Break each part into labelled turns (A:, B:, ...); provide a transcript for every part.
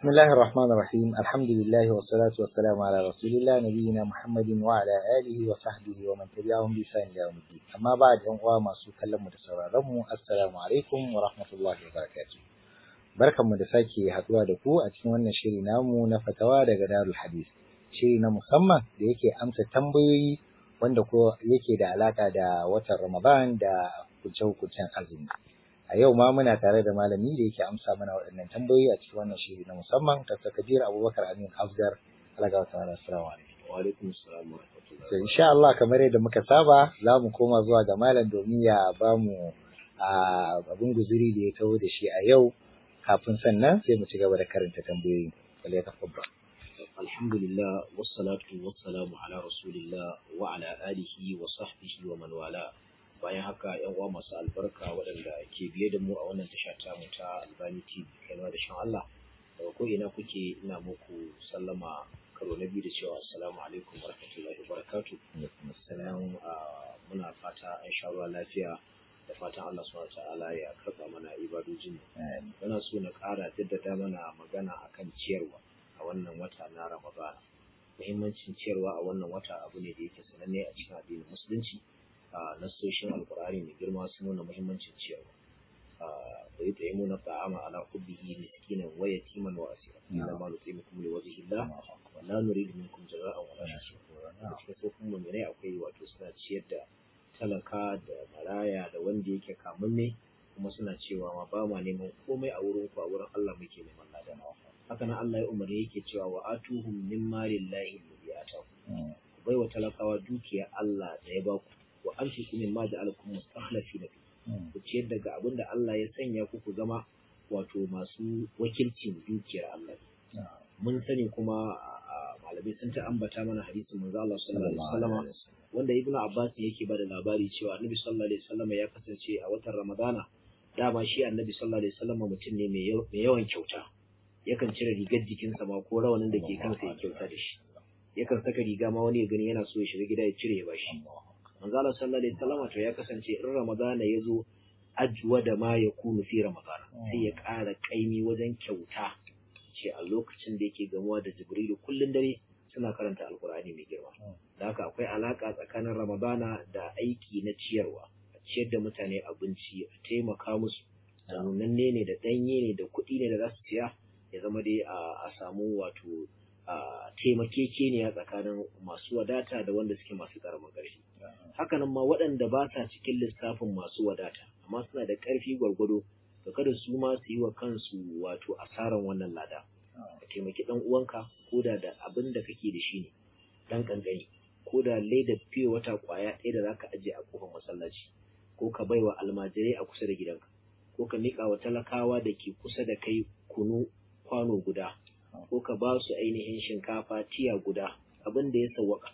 A: بسم الله الرحمن الرحيم الحمد لله والصلاة والسلام على رسول الله نبينا محمد وعلى آله وصحبه ومن تبعهم بإحسان إلى يوم الدين أما بعد أن ما سو كلام متسررم السلام عليكم ورحمة الله وبركاته barkan mu da sake haduwa da ku a cikin wannan shiri namu na fatawa daga Darul Hadis shiri na musamman da yake amsa tambayoyi wanda ko yake da alaka da watan Ramadan da hukunce-hukuncen azumi a yau ma muna tare da malami da yake amsa mana waɗannan tambayoyi a cikin wannan shiri na musamman ta Kabir Abubakar Amin Afdar alaga wa ta'ala assalamu alaikum
B: wa alaikum assalam wa rahmatullahi
A: to insha Allah kamar yadda muka saba za mu koma zuwa ga malam domin ya ba mu abin guzuri da ya taho da shi a yau kafin sannan sai mu ci gaba da karanta tambayoyi wal ya tafabba
B: alhamdulillah wassalatu wassalamu ala rasulillah wa ala alihi wa sahbihi wa man wala bayan haka yan uwa masu albarka waɗanda ke biye da mu a wannan tasha ta mu ta Albani TV kaiwa da shan Allah daga ko ina kuke ina muku sallama karo na biyu da cewa assalamu alaikum wa rahmatullahi wa barakatuh sannan muna fata an sha ruwa lafiya da fatan Allah subhanahu ta'ala ya karɓa mana ibadojin muna so na ƙara jaddada mana magana akan ciyarwa a wannan wata na Ramadana muhimmancin ciyarwa a wannan wata abu ne da yake sananne a cikin addinin musulunci a nasoshin alkur'ani mai girma sun nuna muhimmancin ciyarwa wa yi tsaye muna ta'ama ala hubbihi miskinan wa yatiman wa asira inna ma nutimukum li wajhi Allah wa la nuridu minkum jazaa'an wa la shukura a cikin sofin mu'minai akwai wato suna ciyar da talaka da maraya da wanda yake kamunne kuma suna cewa ma ba ma neman komai a wurin ku a wurin Allah muke neman lada haka nan Allah ya umarni yake cewa wa atuhum min malillahi alladhi ataku bai wa talakawa dukiya Allah da ya ba ku wa anfiqu mimma ja'alakum mustakhlifina fi ku ciyar daga abin da Allah ya sanya ku ku zama wato masu wakilcin dukiyar Allah mun sani kuma malamai sun ta ambata mana hadisin manzo Allah sallallahu alaihi wasallam wanda Ibn Abbas yake bada labari cewa Annabi sallallahu alaihi wasallam ya kasance a watan Ramadana dama shi Annabi sallallahu alaihi wasallam mutum ne mai yawan kyauta yakan cire rigar jikinsa ma ko rawanin da ke kansa ya kyauta da shi yakan saka riga ma wani ya gani yana so ya shiga gida ya cire ya bashi manzo Allah sallallahu alaihi wasallam to ya kasance in Ramadana ya zo ajwa da ma ya kunu fi Ramadana sai ya ƙara kaimi wajen kyauta ce a lokacin da yake gamuwa da Jibrilu kullun dare suna karanta Alkur'ani mai girma da haka akwai alaka tsakanin Ramadana da aiki na ciyarwa a ciyar da mutane abinci a taimaka musu da nunanne ne da ɗanye ne da kuɗi ne da za su siya ya zama dai a samu wato taimakekeniya tsakanin masu wadata da wanda suke masu ƙaramin ƙarfi hakanan ma waɗanda ba sa cikin lissafin masu wadata amma suna da ƙarfi gwargwado da kada su ma su yi wa kansu wato asaran wannan lada ka taimaki ɗan uwanka ko da da abin da kake da shi ne ɗan ƙanƙani ko da leda fiye wata ƙwaya ɗaya da za ka ajiye a ƙofar masallaci ko ka bai wa almajirai a kusa da gidanka ko ka miƙa wa talakawa da ke kusa da kai kunu kwano guda ko ka ba su ainihin shinkafa tiya guda abin da ya sawwaka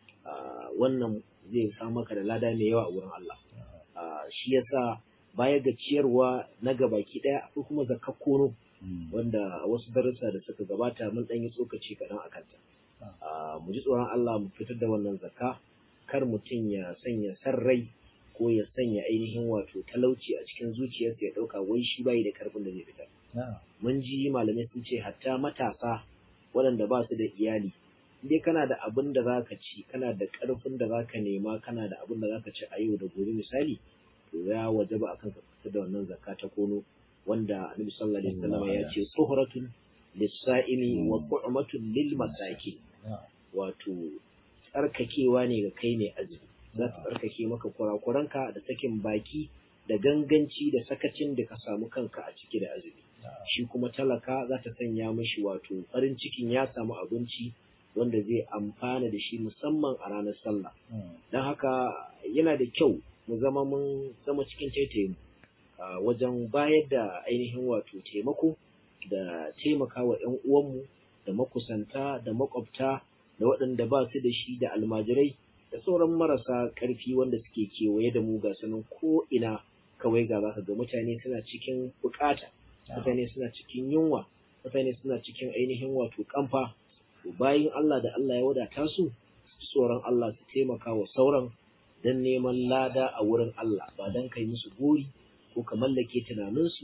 B: wannan zai sa maka da lada mai yawa a wurin Allah shi yasa baya ga ciyarwa na gabaki daya akwai kuma zakar kono wanda wasu darussa da suka gabata mun dan yi tsokaci kaɗan a kanta mu ji tsoron Allah mu fitar da wannan zakka kar mutum ya sanya sarrai ko ya sanya ainihin wato talauci a cikin zuciyarsa ya ɗauka wai shi bai da karfin da zai fitar mun ji malamai sun ce hatta matasa waɗanda ba su da iyali dai kana da abin da za ka ci kana da ƙarfin da za ka nema kana da abin da za ka ci a yau da gobe misali to ya waje ba akan ka fita da wannan zakka ta kono wanda annabi sallallahu alaihi wasallam ya ce suhratun lis-sa'imi wa tu'matun lil masakin wato tsarkakewa ne ga kai ne azumi za ta tsarkake maka kurakuranka da sakin baki da ganganci da sakacin da ka samu kanka a ciki da azumi shi kuma talaka za ta sanya mashi wato farin cikin ya samu abinci wanda zai amfana da shi musamman a ranar sallah don haka yana da kyau mu zama mun zama cikin taitayin wajen bayar da ainihin wato taimako da taimaka wa 'yan uwanmu da makusanta da makwabta da waɗanda ba su da shi da almajirai da sauran marasa ƙarfi wanda suke kewaye da mu ga sanin ko ina kawai ga zaka ga mutane suna cikin bukata mutane suna cikin yunwa mutane suna cikin ainihin wato kamfa bayan Allah da Allah ya wadata su tsoron Allah su taimaka wa sauran don neman lada a wurin Allah ba don kai musu gori ko ka mallake tunaninsu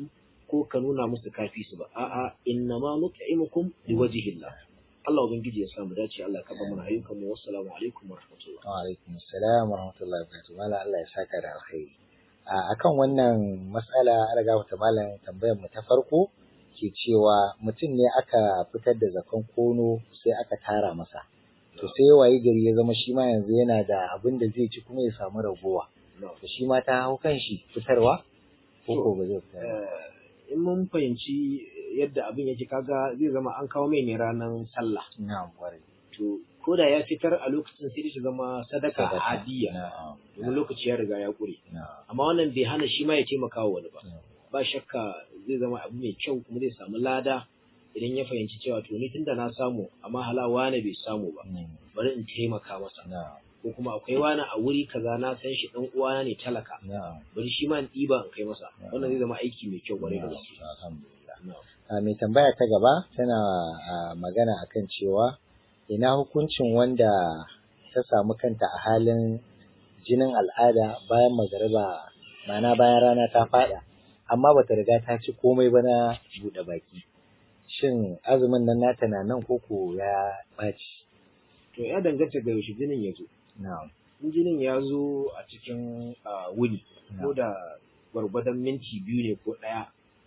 B: ko ka nuna musu kafi su ba a'a innama nut'imukum liwajhillah Allah ubangiji ya samu dace Allah ka ba mu ayyukan mu wassalamu alaikum wa rahmatullah
A: wa alaikum assalam wa rahmatullahi wa barakatuh mala Allah ya saka da alkhairi a akan wannan mas'ala an riga ta malam tambayar mu ta farko ke cewa mutum ne aka fitar da zakan kono sai aka tara masa to sai waye gari ya zama shi ma yanzu yana da abin da zai ci kuma ya samu ragowa to shi ma ta hau kan shi fitarwa ko ko ba zai fitar
B: in mun fahimci yadda abin yake kaga zai zama an kawo mai ne ranar sallah
A: na'am kwarai
B: to ko da ya fitar a lokacin sai shi zama sadaka
A: Sadaka.
B: hadiya
A: na'am
B: domin lokaci ya riga ya kure
A: na'am
B: amma wannan bai hana shi ma ya taimaka wa wani ba
A: na'am.
B: ba shakka zai zama abu mai kyau kuma zai samu lada idan ya fahimci cewa to ni tunda na samu amma halawa ne bai samu ba
A: Mm,
B: bari in taimaka masa
A: na'am
B: ko kuma akwai wani a wuri kaza na san shi dan uwana ne talaka
A: na'am
B: bari shi ma in ɗiba in kai masa wannan zai zama aiki mai kyau kwarai da gaske
A: alhamdulillah
B: Na'am.
A: a mai tambaya ta gaba tana a, magana akan cewa ina hukuncin wanda ta samu kanta a halin jinin al'ada bayan magariba ma'ana bayan rana ta fada amma bata riga ta ci komai ba na buɗe baki shin azumin nan nata na nan koko ya ɓaci
B: to ya danganta ga yaushe jinin ya zo
A: na'am
B: in jinin ya zo a cikin ah, wuni ko da gwargwadon minti biyu ne ko ɗaya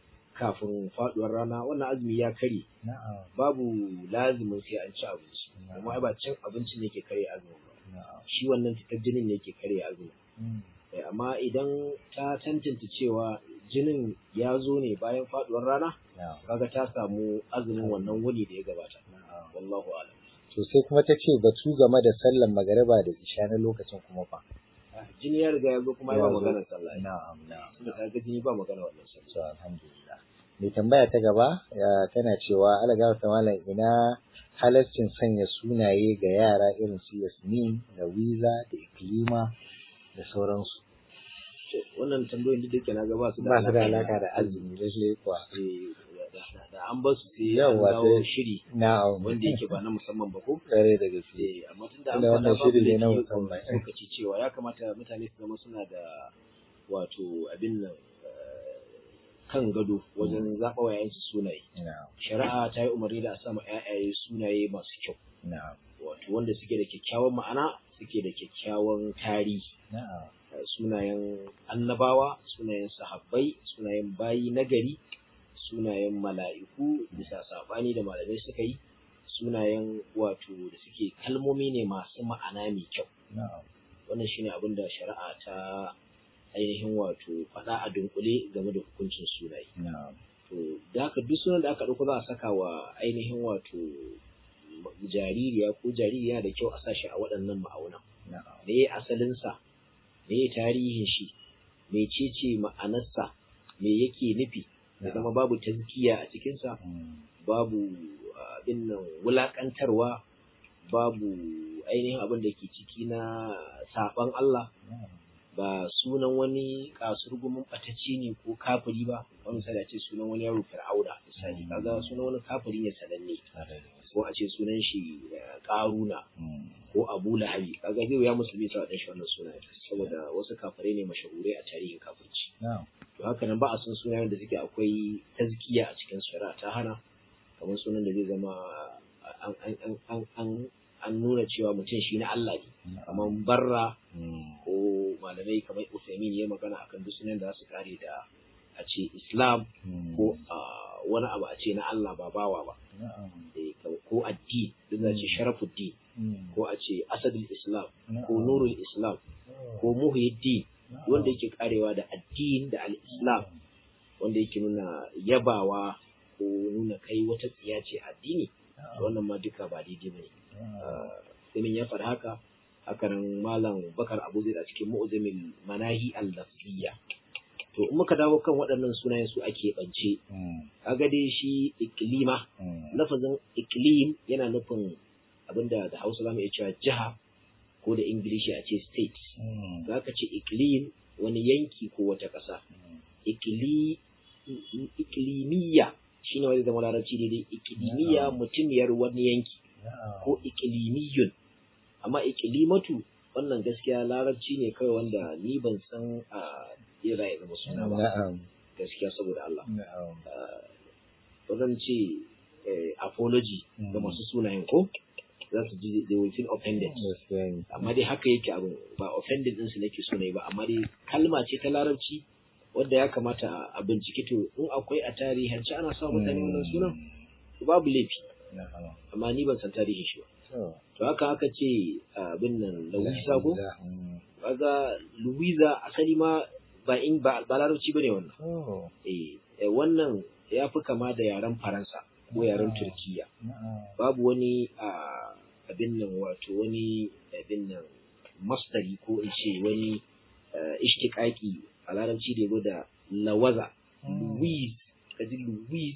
B: kafin faɗuwar rana wannan azumi ya kare
A: na'am
B: babu lazimin sai an ci abinci
A: Na'am.
B: amma ai ba cin abinci ne ke kare azumin ba
A: na'am
B: shi wannan fitar jinin ne ke kare azumin
A: Mm,
B: Eh, amma idan ta tantance cewa jinin ya zo ne bayan faɗuwar rana
A: na'am
B: kaga ta samu azumin wannan wuni da ya gabata
A: na'am
B: wallahu a'lam
A: to sai kuma ta ce batu game da sallan magariba da isha na lokacin kuma fa
B: Ah, jini ya riga ya zo kuma ai ba
A: Ya zo.
B: maganar sallah
A: na'am na'am
B: tunda ka ga jini ba magana wannan sallah
A: So, alhamdulillah. Mai tambaya ta gaba ya tana cewa alaga ta malam ina halascin sanya sunaye ga yara irin su Yasmin da Wiza da Iklima da sauransu.
B: To, wannan tambayoyin duk da ke na ga ba su
A: Ba su da
B: alaƙa
A: alaka da azumi da shi kuwa.
B: Eh, da- da- da an ba su sai an
A: Yawwa,
B: dawo
A: sai-
B: shiri
A: Na'am.
B: wanda yake ba na musamman ba ko
A: kare da gaske.
B: Eh, amma tun da an
A: Tunda
B: faɗa
A: wannan
B: babu
A: shiri ne na
B: laifi
A: musamman.
B: lokaci cewa ya kamata mutane su zama suna da wato abin nan eh, kan gado wajen zaɓa wa yayansu sunaye
A: Na'am.
B: shari'a ta yi umarni da a sama yayaye sunaye masu kyau
A: Na'am.
B: wato wanda suke da kyakkyawan ma'ana suke da kyakkyawan tarihi
A: Na'am.
B: Eh, sunayen annabawa sunayen sahabbai sunayen bayi nagari sunayen mala'iku bisa saɓani da malamai suka yi sunayen wato da suke kalmomi ne masu ma'ana mai kyau
A: Na'am.
B: wannan shine abin da shari'a ta ainihin wato faɗa a dunkule game da hukuncin sunaye
A: Na'am.
B: to da haka duk sunan da aka ɗauko za a saka wa ainihin wato jaririya ko jaririya da kyau a sa shi a waɗannan ma'aunan
A: Na'am.
B: me ya asalinsa me ya tarihin shi me ce ma'anarsa me yake nufi ya zama babu tazkiya a cikinsa
A: Mm.
B: babu abin nan wulaƙantarwa babu ainihin abin da ke ciki na saɓan Allah
A: Na'am.
B: ba sunan wani kasurgumin ɓatacce ne ko kafiri ba wani misali a ce sunan wani yaro fir'auna misali kaga sunan wani kafiri ne sananne
A: Kare da gaske.
B: ko a ce sunan shi eh, ƙaruna
A: Mm.
B: ko abu lahabi kaga zai ya musulmi sa dan shi wannan sunaye saboda wasu kafirai ne mashahurai a tarihin kafirci
A: Na'am.
B: to haka nan ba a son sunayen da suke akwai tazkiya a cikin shari'a ta hana kamar sunan da zai zama an an an an an, an nuna cewa mutum shi na Allah ne kamar barra
A: Mm.
B: ko malamai kamar Usaimin ya magana akan duk sunan da za su kare da a ce Islam
A: Mm.
B: ko ah, wani abu a ce na Allah ba bawa ba
A: Na'am.
B: eh, ko addini duk za ce sharafuddin
A: Mm.
B: ko a ce asadul Islam
A: Na'am.
B: ko nurul Islam ko muhyiddin
A: Na'am.
B: wanda yake karewa da addini da al-Islam wanda yake nuna yabawa ko nuna kai wata tsiya ce addini
A: Na'am.
B: wannan ma duka ba daidai bane
A: Na'am.
B: Simin ya faɗa haka hakanan malam bakar abu zai a cikin mu'uzamin manahi al-lafiyya to in muka dawo kan waɗannan sunayen su ake bance
A: Mm.
B: kaga dai shi iklima
A: Mm.
B: lafazin iklim yana nufin abinda da hausa zamu iya cewa jiha ko da ingilishi a ce state
A: Mm.
B: za ka ce iklim wani yanki ko wata ƙasa
A: Mm.
B: ikli iklimiyya shine wani zama larabci daidai iklimiyya
A: Na'am.
B: mutumiyar wani yanki
A: Na'am.
B: ko iklimiyun amma iklimatu wannan gaskiya larabci ne kawai wanda ni ban san a ira ya zama suna ba
A: Na'am.
B: gaskiya saboda Allah
A: na'am
B: ba zan ce eh, apology ga
A: Mm.
B: masu sunayen ko za su ji they will feel offended
A: gaskiya ne
B: amma dai haka yake abin ba offended ɗinsu nake so na yi ba amma dai kalma ce ta larabci wadda ya kamata a- a bincike to in akwai a tarihance ana sa mutane wannan sunan to babu laifi
A: na'am
B: amma ni ban san tarihin shi ba
A: to
B: to haka aka ce abin nan Louisa ko
A: Mm.
B: kaga Louisa asali ma ba in ba ba larabci bane wannan
A: Oh,
B: eh eh, wannan ya fi kama da yaren Faransa ko yaren Turkiya
A: na'am.
B: babu wani a abin nan wato wani abin nan mastari ko in ce wani eh, ishtiqaqi a larabci da yazo da lawaza
A: Mm.
B: Louise kaji Louise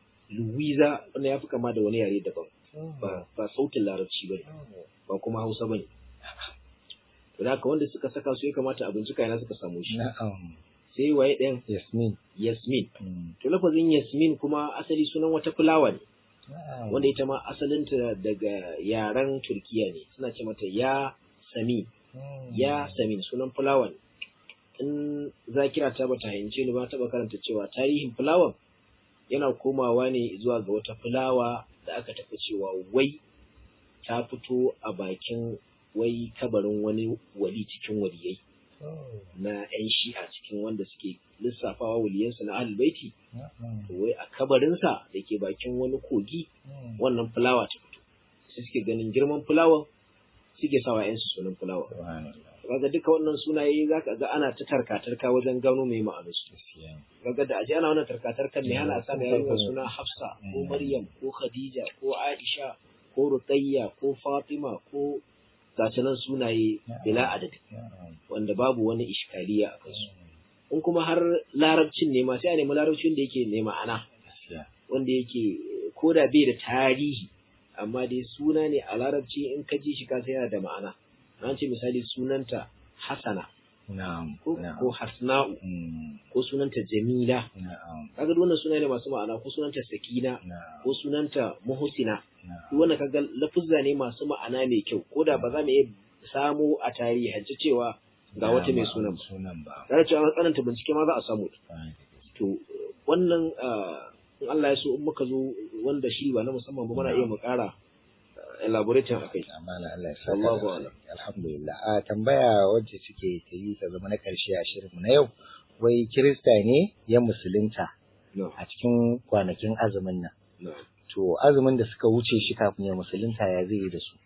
B: Louisa wannan ya fi kama da wani yare daban
A: Oh,
B: ba ba sautin larabci bane
A: oh.
B: ba kuma Hausa bane to da haka wanda suka saka su ya kamata a bincika yana suka samu shi
A: Na'am.
B: sai waye ɗayan
A: Yasmin.
B: Yasmin
A: Mm.
B: to lafazin Yasmin kuma asali sunan wata fulawa ne
A: Na'am.
B: wanda ita ma asalinta daga yaren Turkiya ne suna ce mata ya sami
A: Mm.
B: ya samin sunan fulawa ne in zakira ta bata hayance ni ba taba karanta cewa tarihin fulawan yana komawa ne zuwa ga wata fulawa da aka tafi cewa wai ta fito a bakin wai kabarin wani wali cikin waliyai
A: Oh,
B: na 'yan shi'a cikin wanda suke lissafawa waliyansu na ahlul baiti
A: na'am.
B: to wai a kabarinsa da ke bakin wani kogi
A: Mm.
B: wannan fulawa ta fito sai suke ganin girman fulawan suke sawa 'yansu sunan fulawa
A: Subhanallah.
B: kaga duka wannan sunaye zaka ga ana ta tarka-tarka wajen gano mai ma'anar su
A: Gaskiya ne.
B: kaga da aje ana wannan tarka-tarkan ne ana sa mai yarinya
A: Mm.
B: suna Hafsa ko
A: Mm.
B: Maryam ko Khadija ko Aisha ko Ruqayya ko Fatima ko gasu nan sunaye bila adadi
A: Na'am.
B: wanda babu wani iskaliya a kansu
A: Mm.
B: in kuma har larabcin ne ma sai a nemi larabcin da yake ne ma'ana
A: Gaskiya.
B: wanda yake ko da bai da tarihi amma dai suna ne a larabci in ka ji shi ka san yana da ma'ana an ce misali sunanta Hassana
A: Na'am.
B: ko
A: Na'am.
B: ko Hasna'u
A: Mm.
B: ko sunanta Jamila
A: Na'am.
B: kaga duk wannan suna ne masu ma'ana ko sunanta Sakina
A: Na'am.
B: ko sunanta Muhsina
A: Na'am.
B: duk wannan kaga lafuzza ne masu ma'ana mai kyau ko da ba za mu iya samu a tarihance cewa ga wata mai sunan ba
A: Sunan ba.
B: tare cewa an tsananta bincike ma za a samu
A: Kwarai da gaske.
B: to wannan ah, in Allah ya so in muka zo wanda shi ba na musamman ba muna iya mu ƙara ah, elaborating a kai
A: Amana Allah ya saka
B: Allahu
A: da alkhairi. Alhamdulillah. A tambaya wacce suke ta yi ta zama na ƙarshe a shirinmu na yau. Wai Kirista ne ya musulunta
B: no
A: a cikin kwanakin azumin nan.
B: no
A: To azumin da suka wuce shi kafin ya musulunta ya zai yi da su.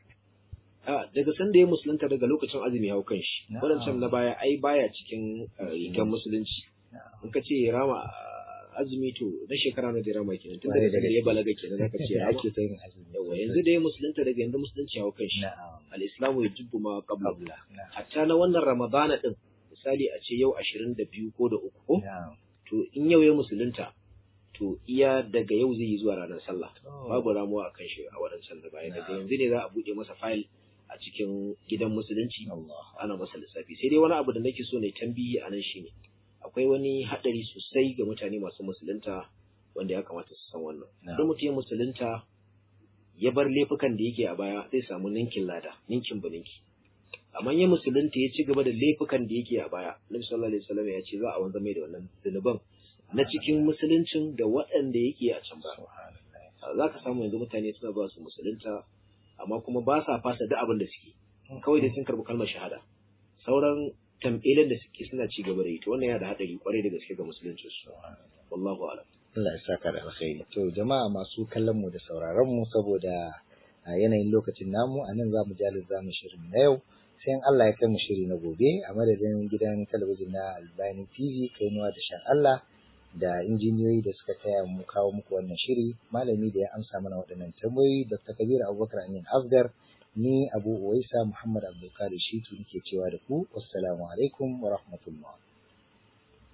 B: a daga sanda ya musulunta daga lokacin azumi hau kan shi
A: Na'am.
B: wadancan na baya ai baya cikin ah, rigar musulunci in ka ce ya rama ah, azumi to na shekara na da ya rama kenan tun
A: Kwarai
B: daga
A: da
B: sanda ya
A: gaske.
B: balaga kenan zaka ce ya
A: Ya
B: rama
A: ake ta yin azumi.
B: yawa yanzu da ya musulunta daga yanzu musulunci hau kan shi
A: Na'am.
B: al-islamu ya jubbu ma qabla
A: Qabla. Na'am.
B: hatta na wannan ramadana din misali a ce yau 22 ko da uku ko
A: Na'am.
B: to in yau ya musulunta to iya daga yau zai yi zuwa ranar sallah
A: Oh.
B: babu ramuwa a kan shi a wadancan da baya daga yanzu ne za a buɗe masa fayil a cikin gidan musulunci
A: Allah.
B: ana masa lissafi sai dai wani abu da nake so ne tambihi a nan shine akwai wani haɗari sosai ga mutane masu musulunta wanda ya kamata su san wannan
A: Na'am.
B: idan mutum ya musulunta ya bar laifukan da yake a baya zai samu ninkin lada ninkin ba ninki amma ya musulunta ya ci gaba da laifukan da yake a baya nabi sallallahu alaihi wasallam ya ce za a wanzar mai da wannan zunuban na cikin musuluncin da waɗanda yake a can baya
A: Subhanallah.
B: za ka samu yanzu mutane suna ba su musulunta amma kuma ba sa fasa duk abin da suke kawai dai sun karɓi kalmar shahada sauran tambilan da suke suna ci gaba da yi to wannan yana da haɗari kwarai da gaske ga musuluncin su wallahu a'lam
A: Allah ya saka da alkhairi. To jama'a masu kallon mu da sauraron mu saboda a yanayin lokacin namu a nan zamu jalin zamu shirin na yau sai in Allah ya kai mu shiri na gobe a madadin gidan talabijin na Albani TV kainuwa da shan Allah da injiniyoyi da suka taya mu kawo muku wannan shiri malami da ya amsa mana waɗannan tambayoyi Dr. Kabir Abubakar Amin Afgar ni Abu Uwaisa Muhammad Abdulkadir Shitu nake cewa da ku wassalamu alaikum wa rahmatullah